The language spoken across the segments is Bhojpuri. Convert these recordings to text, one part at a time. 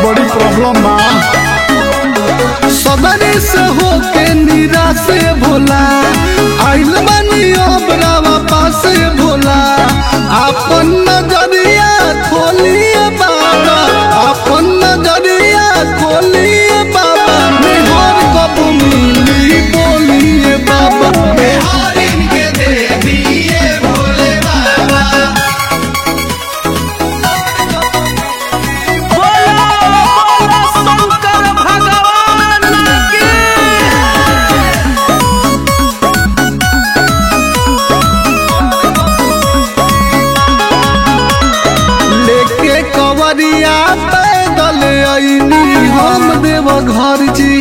बड़ी प्रॉब्लम बा सदरी से होके निराश भोला आइल बानी अब रावा पास भोला अपन नजरिया खोलिए बाबा अपन नजरिया खोलिए बाबा मेहर कब मिली बोलिए बाबा बिहारिन के दे दिए भोले बाबा लेके कवरिया पैदल आईनी हम देव घर जी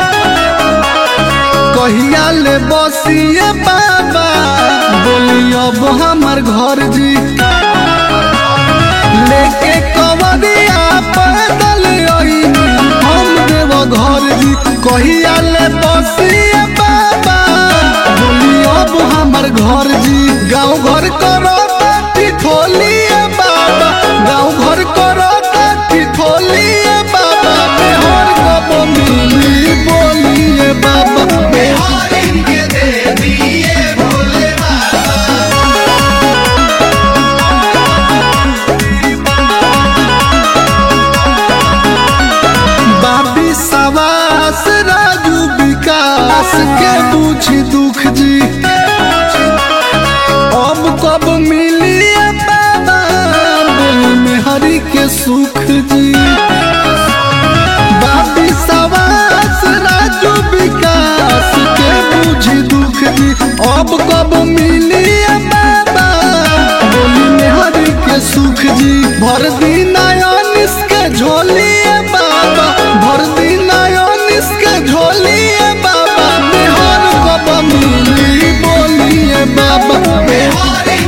कहिया ले बसिए बाबा बोली अब हमार घर जी लेके कवरिया पैदल आईनी हम देव घर जी कहिया ले बसिए बाबा बोली अब हमार घर जी गाँव घर करो ताटी खोलिए बाबा गाँव घर करो ताटी खोलिए बाबा मेहर कब मिली बोलिए बाबा बिहारिन के दे दिए भोले बाबा बाबी सवास राजू विकास के पूछी दुख जी अब कब मिली बाबा बोली में हरि के सुख जी बाबी सवास राजू विकास के पूछी दुख जी अब कब मिली बाबा बोली में हरि के सुख जी भर दिन आयोनिस के झोलिए बाबा भर दिन आयोनिस के झोलिए बाबा मेहर कब मिली बोलिए बाबा बिहारिन